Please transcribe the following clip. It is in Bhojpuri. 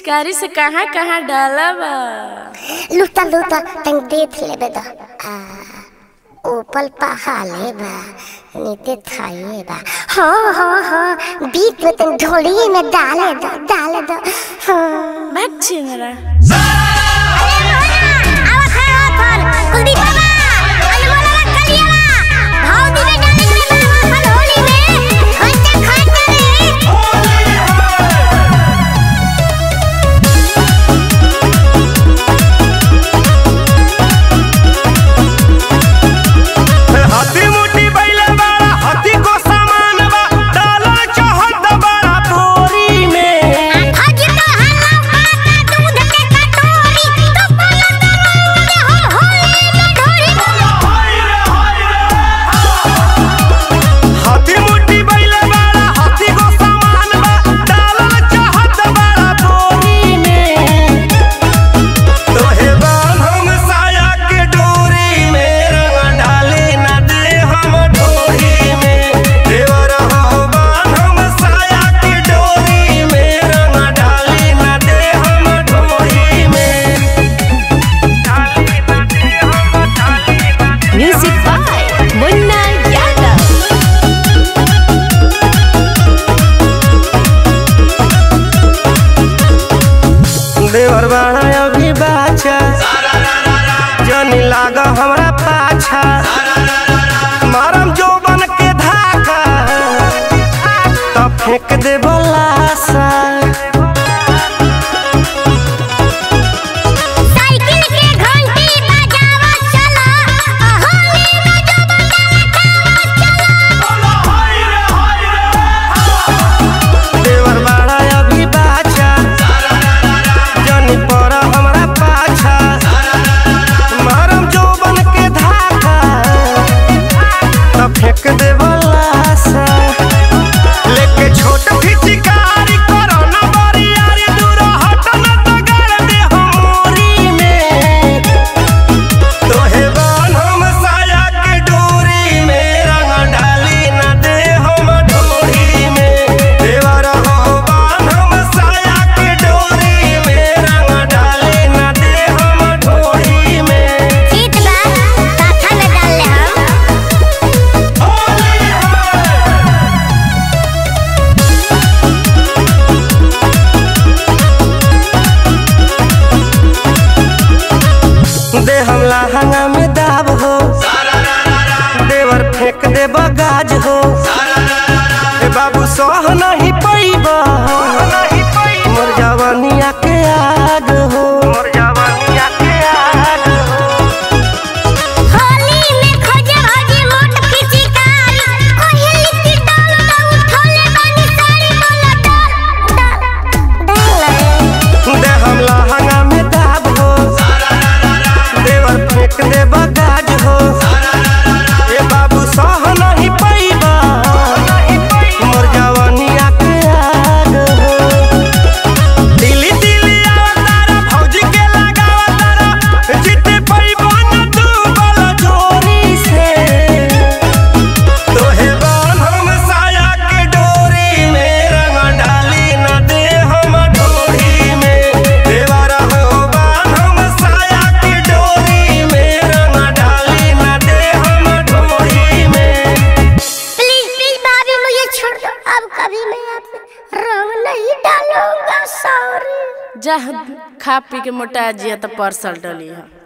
पिचकारी से कहाँ कहाँ डाला बा लूटा लूटा तंग देख लेबे द आ ऊपर पहाले बा नीचे थाई बा हाँ हाँ हाँ बीच में तंग ढोली में डाले दो डाले दो हाँ भाग छिंगरा हाथी मुट्ठी बैले बाड़ा हाथी को सामान बा डाला चाहत बड़ा बोरी में हाथी मुट्ठी बैले बाड़ा हाथी को सामान बा डाला चाहत बड़ा बोरी में तोहे बांध हम साया के डोरी में रंग डाले न दे हम ढोरी में देवर हो बांध हम साया के डोरी में रंग डाले न दे हम ढोरी में डाले न दे हम डाले न दे म्यूजिक बाय मुन्ना यादव देवर बाड़ा अभी बाचा जनी लाग हमरा पाछा मारम जो बन के धाका तब फेंक दे बलासा देवर बाड़ा अभी बाचा जनी पर हमरा पाछा मारम जो बन के धाका तब फेंक दे बलासा लेके छोट फिचकारी करो न बरियारी दूर हट न तो गाड़ दे हमोरी में तोहे बान हम साया के डोरी में रंग डाली न दे हम ढोरी में देवर हो बान हम साया के डोरी में रंग डाली न दे हम ढोरी में होली है दे हमला हंगा में दाब हो देवर फेंक दे बगाज हो ए बाबू सह नहीं पैबा मोर जवानिया के आग हो मोर जवानिया के आग हो दे हमला हंगा में दाब हो देवर फेंक दे बगाज हो ए बाबू सह नहीं पैबा मोर जवानिया के आग हो दिल्ली दिल्ली आवतारा भौजी के लगावतारा जिते पैबा न तू बला जोरी से तोहे बान हम साया के डोरी में रंग डाली न दे हम ढोरी में देवरा हो बान हम साया के डोरी में रंग डाली न दे हम ढोरी में प्लीज प्लीज भाभी मुझे छोड़ दो अब कभी मैं आपसे रंग नहीं डालूंगा सॉरी जा खा पी के मोटा जिया तो परसल डली है